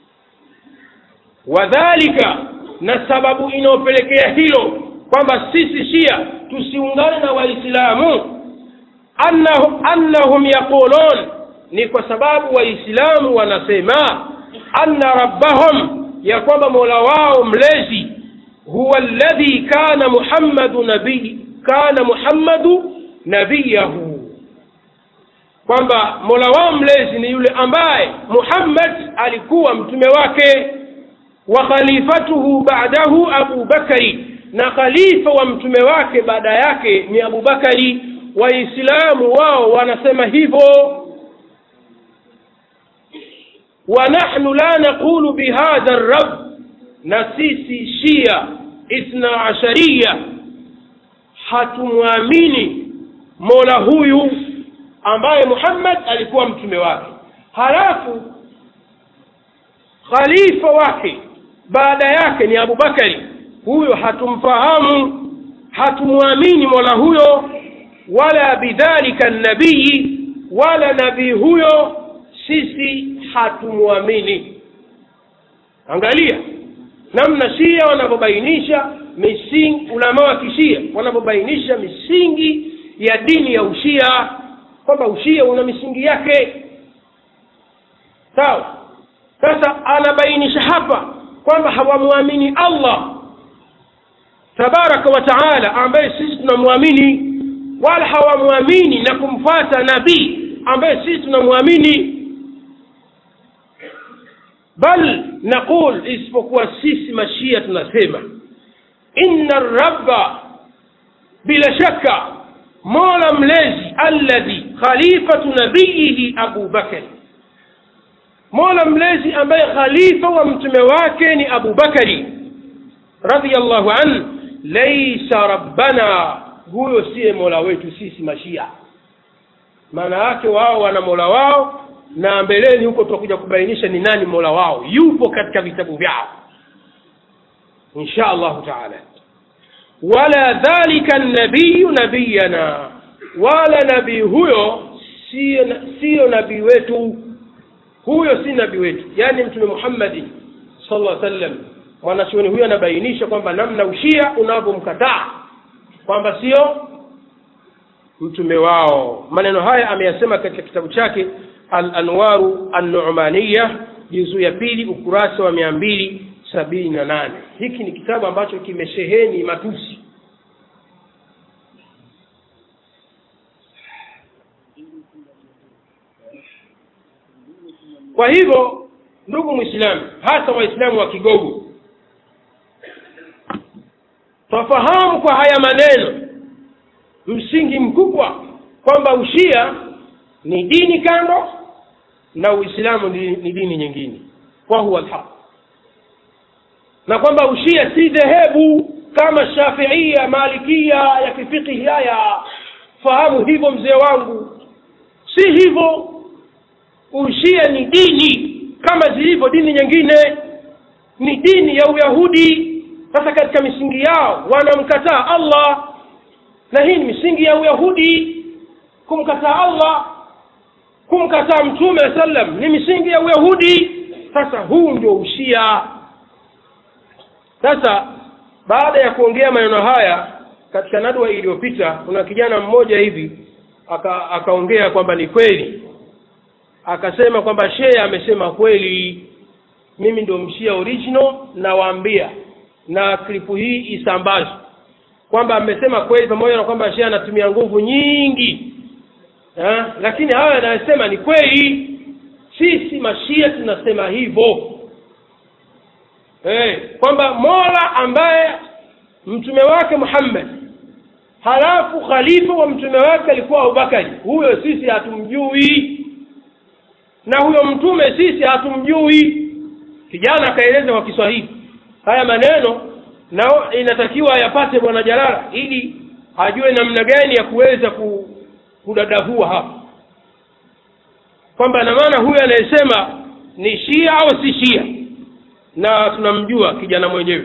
[SPEAKER 2] wadhalika na sababu inayopelekea hilo kwamba sisi shia tusiungane na waislamu annahum, annahum yaqulun ni kwa sababu waislamu wanasema anna rabbahum ya kwamba mola wao mlezi huwa alladhi kana muhammadu nabii kana muhammadu nabiyahu kwamba mola wao mlezi ni yule ambaye muhammad alikuwa mtume wake wa khalifatuhu ba'dahu abu bakari na khalifa wa mtume wake baada yake ni abu bakari waislamu wao wanasema hivyo wa nahnu la naqulu bihadha rab na sisi shia ithna ashariya hatumwamini mola huyu ambaye muhammad alikuwa mtume wake halafu khalifa wake baada yake ni abubakari huyo hatumfahamu hatumwamini mola huyo wala bidhalika nabii wala nabii huyo sisi hatumwamini angalia namna shia wanavyobainisha misingi ulama wa kishia wanavyobainisha misingi ya dini ya ushia kwamba ushia una misingi yake sawa sasa anabainisha hapa kwamba hawamwamini allah tabaraka wa taala ambaye sisi tunamwamini wala hawamwamini na kumfata nabii ambaye sisi tunamwamini bal naqul isipokuwa sisi mashia tunasema inna rabba bila shaka mola mlezi alladhi khalifatu nabiyihi abu bakari mola mlezi ambaye khalifa wa mtume wake ni abu bakari radiallahu an laisa rabbana huyo siye mola wetu sisi mashia maana yake wao wana mola wao na mbeleni huko tutakuja kubainisha ni nani mola wao yupo katika vitabu vyao insha allahu taala wala dhalika nabiyu nabiyana wala nabii huyo siyo, siyo nabii wetu huyo si nabii wetu yaani mtume muhammadi sallallahu alaihi wasallam mwanachuoni huyo anabainisha kwamba namna ushia unavyomkataa kwamba sio mtume wao maneno haya ameyasema katika kitabu chake al anwaru annumaniya juzuu ya pili ukurasa wa mia mbili sabini na nane hiki ni kitabu ambacho kimesheheni matusi kwa hivyo ndugu mwislamu hasa waislamu wa kigogo twafahamu kwa haya maneno msingi mkubwa kwamba ushia ni dini kando na uislamu ni, ni dini nyingine kwa huwa lhaq na kwamba ushia si dhehebu kama shafiia malikia ya kifikihi haya fahamu hivyo mzee wangu si hivyo ushia ni dini kama zilivyo dini nyingine ni dini ya uyahudi sasa katika misingi yao wanamkataa allah na hii ni misingi ya uyahudi kumkataa allah kumkataa mtume sallam ni misingi ya uyahudi sasa huu ndio ushia sasa baada ya kuongea maneno haya katika nadwa iliyopita kuna kijana mmoja hivi aka- akaongea kwamba ni kweli akasema kwamba shehe amesema kweli mimi ndo mshia original nawaambia na klipu hii isambazwe kwamba amesema kweli pamoja na kwamba shehe anatumia nguvu nyingi eh? lakini hayo yanayosema ni kweli sisi mashia tunasema hivyo eh, kwamba mola ambaye mtume wake muhammad halafu khalifa wa mtume wake alikuwa abubakari huyo sisi hatumjui na huyo mtume sisi hatumjui kijana akaeleza kwa kiswahili haya maneno na inatakiwa yapate bwana jalala ili ajue namna gani ya kuweza ku, kudadavua hapa kwamba na maana huyu anayesema ni shia au si shia na tunamjua kijana mwenyewe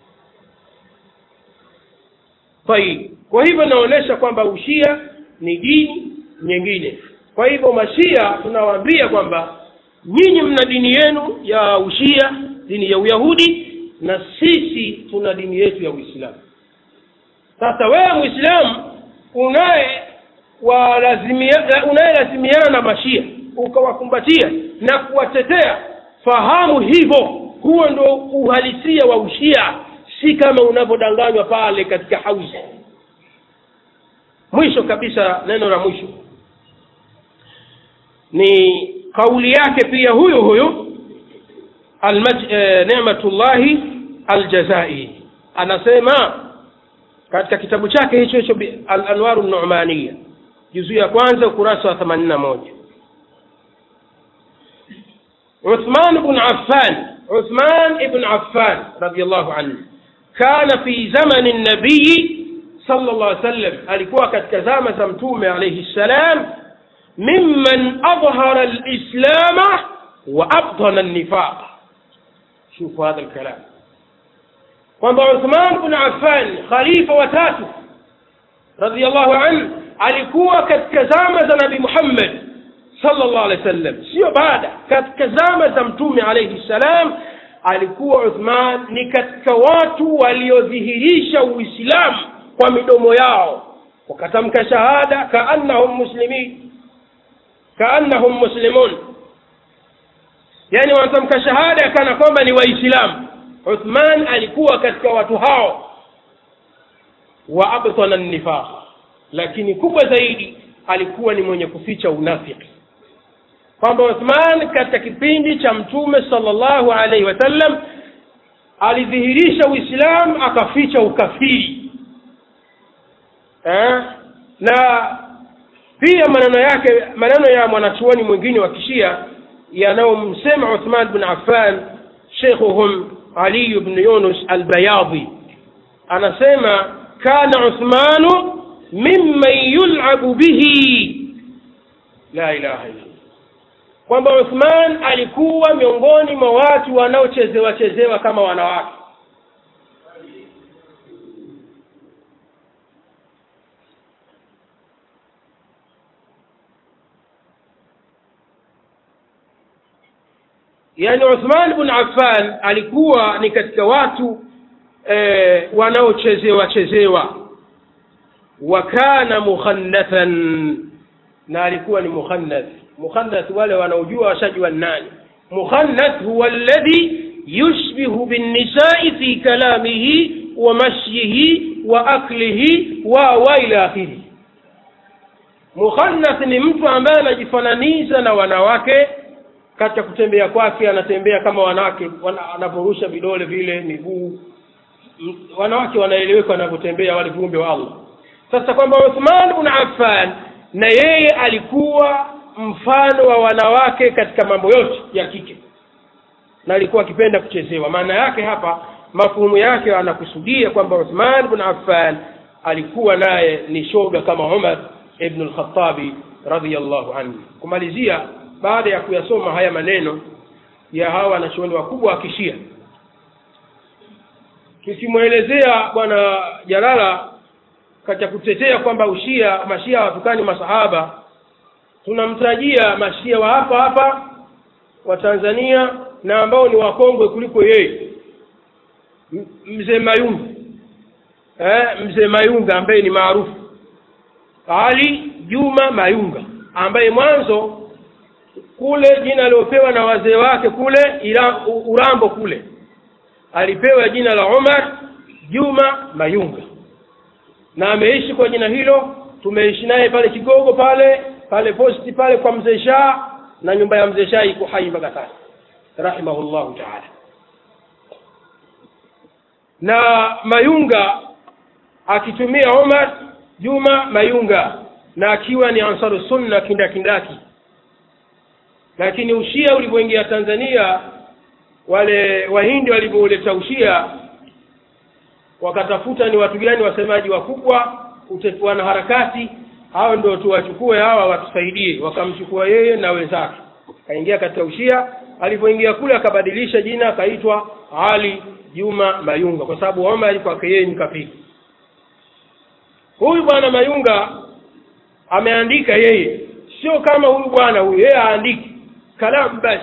[SPEAKER 2] tayib kwa hivyo inaonyesha kwamba ushia ni dini nyingine kwa hivyo mashia tunawaambia kwamba nyinyi mna dini yenu ya ushia dini ya uyahudi na sisi tuna dini yetu ya uislamu sasa wewe mwislamu unaye walazimia- unayelazimiana na mashia ukawakumbatia na kuwatetea fahamu hivyo huo ndo uhalisia wa ushia si kama unavyodanganywa pale katika hauzi mwisho kabisa neno la mwisho ni kauli yake pia huyo huyo Almaj- eh, nematullahi aljazairi anasema katika kitabu chake hicho hicho bi- al-anwaru numania juzu ya kwanza ukurasa wa themanini na moja عثمان بن عفان عثمان بن عفان رضي الله عنه كان في زمن النبي صلى الله عليه وسلم alikuwa katika zama za mtume alayhi salam mimman adhara alislama wa abtana an-nifaq شوفوا هذا الكلام kwamba Uthman bin Affan khalifa wa tatu radhiallahu anhu alikuwa katika zama za Nabii Muhammad sallallahu alaihi wasallam sio baada katika zama za mtume alayhi salam alikuwa Uthman ni katika watu waliodhihirisha Uislamu kwa midomo yao wakatamka shahada kaannahum muslimin kaannahum muslimun yani wanatamka shahada kana kwamba ni waislamu uthman alikuwa katika watu hao wa abtana nifaq lakini kubwa zaidi alikuwa ni mwenye kuficha unafiki kwamba uthman katika kipindi cha mtume sallallahu alaihi wasallam alidhihirisha uislamu akaficha ukafiri eh? na pia maneno yake maneno ya mwanachuoni mwingine wa kishia yanayomsema uthman bin affan sheikhuhum ali bn yunus albayadhi anasema kana uthmanu mimman yulabu bihi la ilaha illa kwamba uthman alikuwa miongoni mwa watu wanaochezewa chezewa kama wanawake yani uthman bn affan alikuwa ni katika watu eh, wanaochezewa chezewa wa kana mukhannathan na alikuwa ni mukhannath mukhannath wale wanaojua washajua nani mukhannath huwa alladhi yushbihu binnisai fi kalamihi wa mashyihi wa aklihi wa wa ila akhirihi mukhannath ni mtu ambaye anajifananisha na wanawake katika kutembea kwake anatembea kama wanawake wana- anaporusha vidole vile miguu M- wanawake wanaeleweka wanavyotembea wale viumbe wa allah sasa kwamba uthman bn affan na yeye alikuwa mfano wa wanawake katika mambo yote ya kike na alikuwa akipenda kuchezewa maana yake hapa mafuhumu yake anakusudia kwamba uthman bn affan alikuwa naye ni shoga kama umar ibnu lkhatabi radiallahu anhu kumalizia baada ya kuyasoma haya maneno ya hawa wanachuoni wakubwa wa kishia tukimwelezea bwana jalala katika kutetea kwamba ushia mashia hawatukani masahaba tunamtajia mashia wa hapa hapa wa tanzania na ambao ni wakongwe kuliko yeye M- mzee mayungu eh, mzee mayunga ambaye ni maarufu ali juma mayunga ambaye mwanzo kule jina aliopewa na wazee wake kule ila, urambo kule alipewa jina la umar juma mayunga na ameishi kwa jina hilo tumeishi naye pale kigogo pale pale posti pale kwa mzee shah na nyumba ya mzee shah iko hai mpaka sasa rahimahullahu taala na mayunga akitumia umar juma mayunga na akiwa ni ansaru sunna kindakindaki lakini ushia ulivyoingia tanzania wale wahindi walivyouleta ushia wakatafuta ni watu gani wasemaji wakubwa wanaharakati hao ndio tuwachukue hawa watusaidie wakamchukua yeye na wenzake akaingia katika ushia alipoingia kule akabadilisha jina akaitwa ali juma mayunga kwa sababu omar kwake yeye ni kafiri huyu bwana mayunga ameandika yeye sio kama huyu bwana huyu yeye aandiki kalamu basi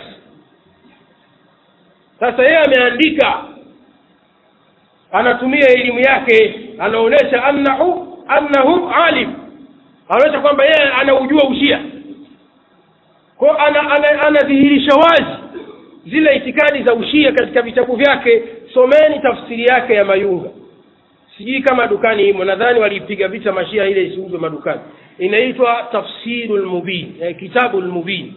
[SPEAKER 2] sasa yeye ameandika anatumia elimu yake anaonyesha annahu annahu alim anaonyesha kwamba yeye anaujua ushia kwao anadhihirisha ana, ana wazi zile itikadi za ushia katika vitabu vyake someni tafsiri yake ya mayunga sijui kama dukani imo nadhani waliipiga vita mashia ile isiuzwe madukani inaitwa tafsiru lmubin eh, kitabu lmubin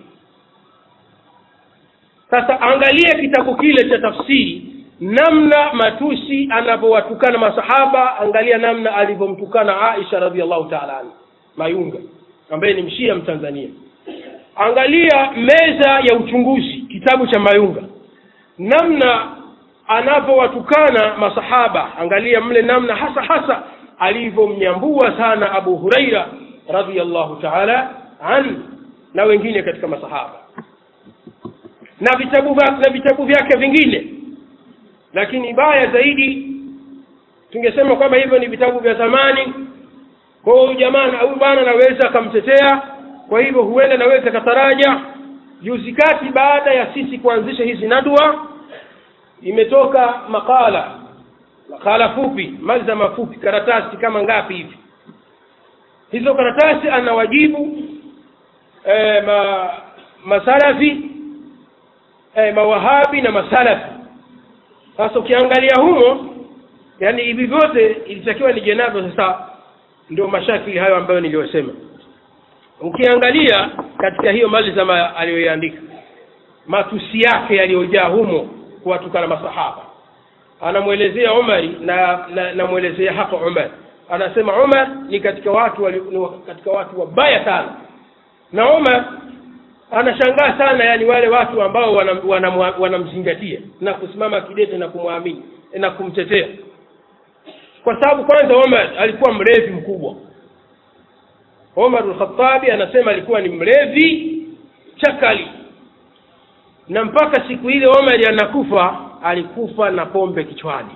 [SPEAKER 2] sasa angalia kitabu kile cha tafsiri namna matusi anavyowatukana masahaba angalia namna alivyomtukana aisha radiallahu taala anhu mayunga ambaye ni mshia mtanzania angalia meza ya uchunguzi kitabu cha mayunga namna anavyowatukana masahaba angalia mle namna hasa hasa alivyomnyambua sana abu huraira radiallahu taala an na wengine katika masahaba na vitabu na vitabu vyake vingine lakini baya zaidi tungesema kwamba hivyo ni vitabu vya zamani kwa huyu jamaa huyu bwana anaweza akamtetea kwa hivyo huenda naweza kataraja juzi kati baada ya sisi kuanzisha hizi nadwa imetoka makala makala fupi malzama fupi karatasi kama ngapi hivi hizo karatasi anawajibu e, ma, masalafi e, mawahabi na masalafi sasa ukiangalia humo yani hivi vyote ilitakiwa nije navyo sasa ndio mashakili hayo ambayo niliyosema ukiangalia katika hiyo malzama aliyoiandika matusi yake yaliyojaa humo kuwatukana masahaba anamwelezea umari na namwelezea na hapa umar anasema umar ni katika watu wali, ni katika watu wabaya sana na umar anashangaa sana yani wale watu ambao wanamzingatia wana, wana na kusimama kidete na kumwamini na kumtetea kwa sababu kwanza omar alikuwa mlevi mkubwa omar lkhatabi anasema alikuwa ni mlevi chakali na mpaka siku ile omar anakufa alikufa na pombe kichwani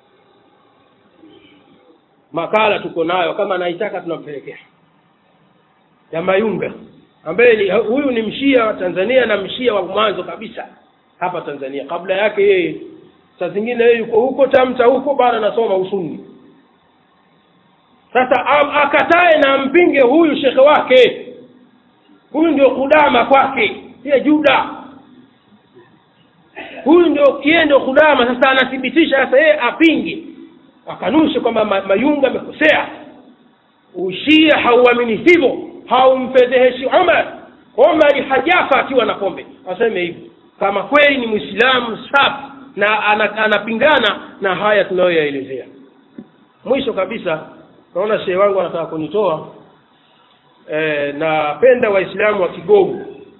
[SPEAKER 2] makala tuko nayo kama anaitaka tunampelekea ya mayunga ambaye ni, huyu ni mshia wa tanzania na mshia wa mwanzo kabisa hapa tanzania kabla yake yeye saa zingine yeye yuko huko tamta huko bado anasoma usuni sasa akatae na ampinge huyu shekhe wake huyu ndio kudama kwake siye juda huyu ndio yeye ndio kudama sasa anathibitisha sasa yeye apinge akanushe kwamba mayunga amekosea ushia hauamini hivyo haumfedheheshi umar umari hajafa akiwa na pombe aseme hivyo kama kweli ni mwislamu safi na anapingana na haya tunayoyaelezea mwisho kabisa naona shehe wangu anataka kunitoa e, napenda waislamu wa kigogo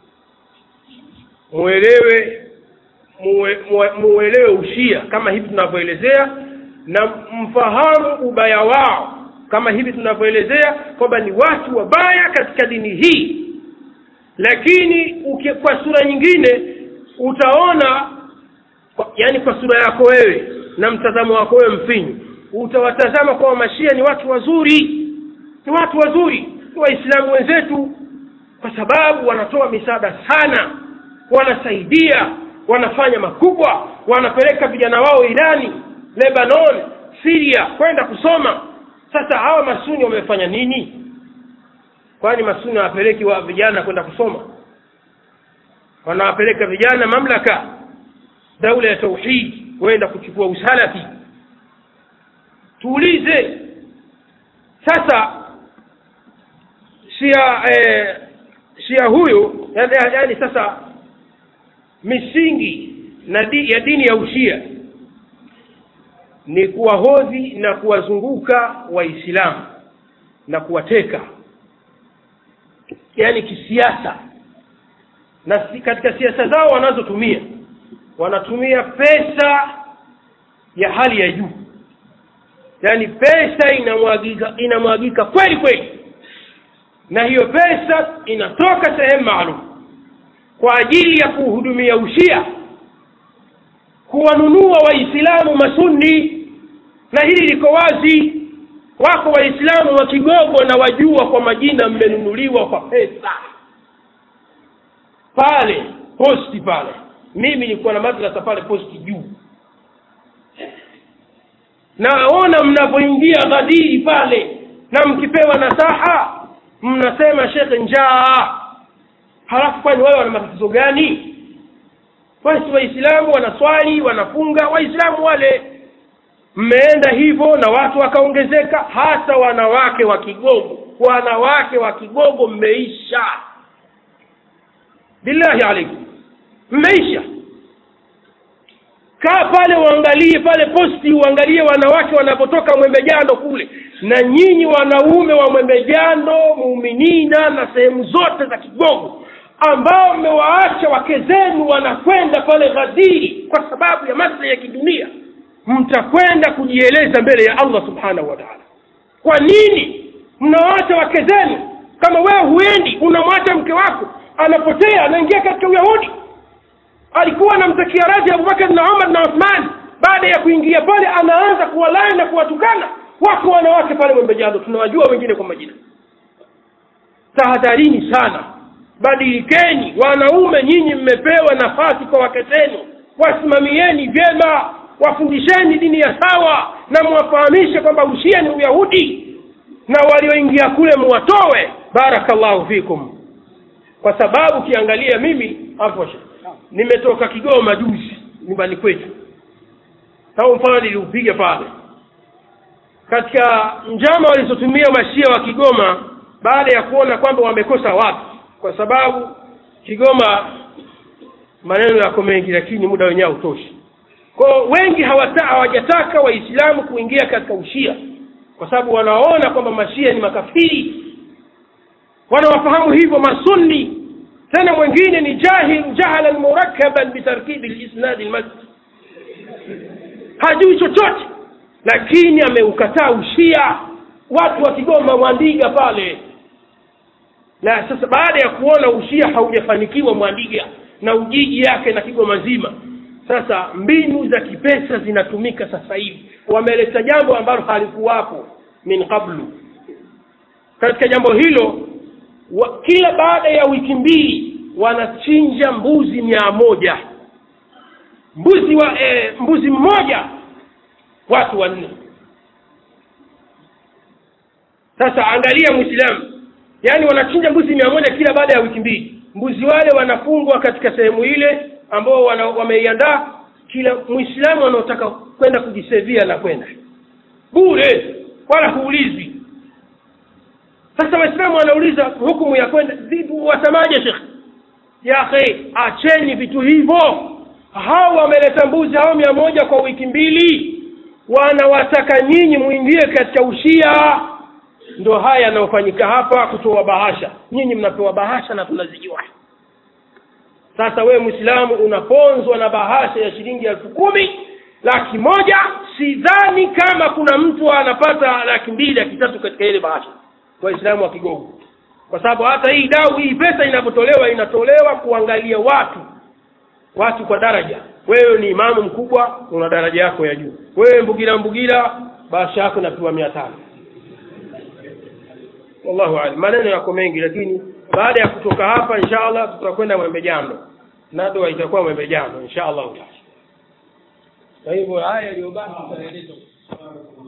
[SPEAKER 2] muelewe muelewe ushia kama hivi tunavyoelezea na mfahamu ubaya wao kama hivi tunavyoelezea kwamba ni watu wabaya katika dini hii lakini uke, kwa sura nyingine utaona kwa, yani kwa sura yako wewe na mtazamo wako wewe mfinyu utawatazama kwamba mashia ni watu wazuri ni watu wazuri ni waislamu wenzetu kwa sababu wanatoa misaada sana wanasaidia wanafanya makubwa wanapeleka vijana wao irani lebanon siria kwenda kusoma sasa hawa masuni wamefanya nini kwani masuni hawapeleki wa vijana kwenda kusoma wanawapeleka vijana mamlaka daula ya tauhidi kwenda kuchukua usalafi tuulize sasa shia eh, shia huyu yani, yani sasa misingi na di, ya dini ya ushia ni kuwahodhi na kuwazunguka waislamu na kuwateka yani kisiasa na si, katika siasa zao wanazotumia wanatumia pesa ya hali ya juu yaani pesa inamwagika inamwagika kweli kweli na hiyo pesa inatoka sehemu maalum kwa ajili ya kuhudumia ushia kuwanunua waislamu masunni na hili liko wazi wako waislamu wa kigogo na wajua kwa majina mmenunuliwa kwa pesa pale posti pale mimi nilikuwa na madrasa pale posti juu naona mnavyoingia ghadiri pale na mkipewa nasaha mnasema shekhe njaa halafu kwani wao wana matatizo gani basi waislamu wanaswali wanafunga waislamu wale mmeenda hivyo na watu wakaongezeka hasa wanawake wa kigogo wanawake wa kigogo mmeisha billahi alaikum mmeisha kaa pale uangalie pale posti uangalie wanawake wanapotoka mwembejando kule na nyinyi wanaume wa mwembejando muuminina na sehemu zote za kigogo ambao mmewaacha wake zenu wanakwenda pale ghadiri kwa sababu ya maslahi ya kidunia mtakwenda kujieleza mbele ya allah subhanahu wa taala kwa nini mnawaacha wake zenu kama wewe huendi unamwacha mke wako anapotea anaingia katika uyahudi alikuwa anamtakia radhi abubakar na umar na uthman baada ya kuingia pale anaanza kuwalai na kuwatukana wako wanawake pale mwembejado tunawajua wengine kwa majina tahadharini sana badilikeni wanaume nyinyi mmepewa nafasi kwa wake zenu wasimamieni vyema wafundisheni dini ya sawa na mwafahamishe kwamba ushia ni uyahudi na walioingia kule muwatowe barakallahu fikum kwa sababu ukiangalia mimi hapo nimetoka kigoma juzi nyumbani kwetu au mfano niliupiga pale katika njama walizotumia mashia wa kigoma baada ya kuona kwamba wamekosa watu kwa sababu kigoma maneno yako mengi lakini muda wenyewe hautoshi kwao wengi hawata, hawajataka waislamu kuingia katika ushia kwa sababu wanaona kwamba mashia ni makafiri wanawafahamu hivyo masunni tena mwingine ni jahil jahalan murakkaban bitarkibi lisnadi lmasjid hajui chochote lakini ameukataa ushia watu wa kigoma mwandiga pale na sasa baada ya kuona ushia haujafanikiwa mwandiga na ujiji yake na kigoma zima sasa mbinu za kipesa zinatumika sasa hivi wameleta jambo ambalo halikuwapo min qablu katika jambo hilo wa, kila baada ya wiki mbili wanachinja mbuzi mia moja mbuzi wa e, mbuzi mmoja watu wanne sasa angalia mwislamu yaani wanachinja mbuzi mia moja kila baada ya wiki mbili mbuzi wale wanafungwa katika sehemu ile ambao wameiandaa kila mwislamu anaotaka kwenda kujisevia na kwenda bure wala huulizwi sasa waislamu wanauliza hukumu ya kwenda vipi wasemaje shekh ya akhi acheni vitu hivyo hao wameleta mbuzi hao mia moja kwa wiki mbili wanawataka nyinyi mwingie katika ushia ndo haya yanayofanyika hapa kutoa bahasha nyinyi mnapewa bahasha na tunazijua sasa wewe mwislamu unaponzwa na bahasha ya shilingi elfu kumi laki moja sidhani kama kuna mtu anapata laki mbili laki tatu katika ile bahasha waislamu wa kigogo kwa sababu hata hii dau hii pesa inapotolewa inatolewa kuangalia watu watu kwa daraja wewe ni imamu mkubwa una daraja yako ya juu wewe mbugila mbugila bahasha yako inapewa mia tano wallahu alam maneno yako mengi lakini baada ya kutoka hapa insha allah tutakwenda mwembejando nadwa itakuwa mwembejando insha allahu taala kwa hivyo haya yaliyobaki tutaeleza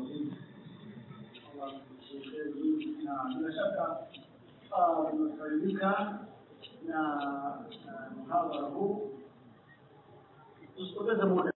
[SPEAKER 3] na bila shaka ah, tumefaidika na na muhadhara huu tusipoteze muda